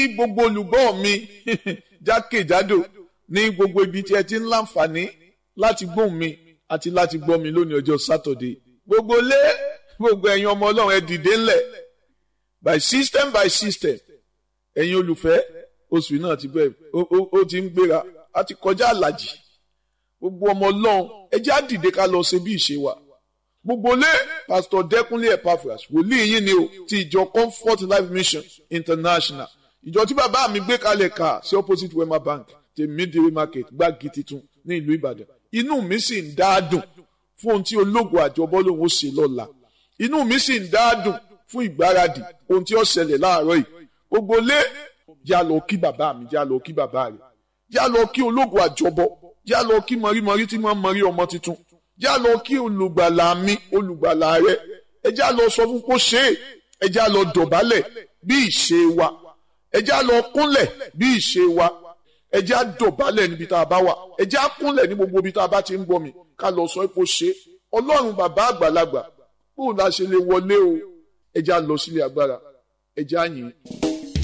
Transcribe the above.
ní gbogbo olùgbọ́ mi jákèjádò ní gbogbo ibi tí ẹ ti ń láǹfààní láti gbóhùn mi àti láti gbọ́ mi lónìí ọjọ́ sátọ̀dé gbogbo lé gbogbo ẹ̀yin ọmọ ọlọ́run ẹ dìde ńlẹ̀ by system by system ẹ̀yin olùfẹ́ oṣù náà ti bẹ̀rẹ̀ ó ti ń gbéra a ti kọjá àlàjì gbogbo ọmọ ọlọ́run ẹ jẹ́ á dìde ká lọ ṣe bí ìṣe wa gbogbo lé pastor dẹkúnlé epaphras wòlíì yín ni o ti ìjọ comfort life mission international ìjọ tí bàbá mi gbé kalẹ̀ ká sí opposite wema bank ti midway market gbági titun ní ìlú ìbàdàn inú mi sì ń dáadùn fún ohun tí ológun àjọbọ lòun ó ṣe lọ́la inú mi sì ń dáadùn fún ìgbáradì ohun tí ó ṣẹlẹ̀ láàárọ̀ yìí gbogbo lé já lọ kí bàbá mi já lọ kí bàbá rẹ̀ já lọ kí ológun àjọbọ já lọ kí mọ̀rímọ̀rí tí wọ́n mọ̀rí ọmọ tuntun já lọ kí olùgbàlà mi olùgbàlà rẹ ẹ já lọ sọ fún kó ṣe é ẹ já lọ dọ̀bálẹ̀ bí ìṣe wa ẹ já lọ kúnlẹ̀ bí ìṣe wa ẹ já dọ̀bálẹ̀ níbi tá a bá wà ẹ já kúnlẹ̀ ní gbogbo ibi tá a bá ti ń bọ̀ mi ká lọ sọ kó ṣe é ọlọ́run bàbá àgbàlagbà bóun la ṣe lè wọlé o ẹ já lọ sílé agbára ẹ já yìn.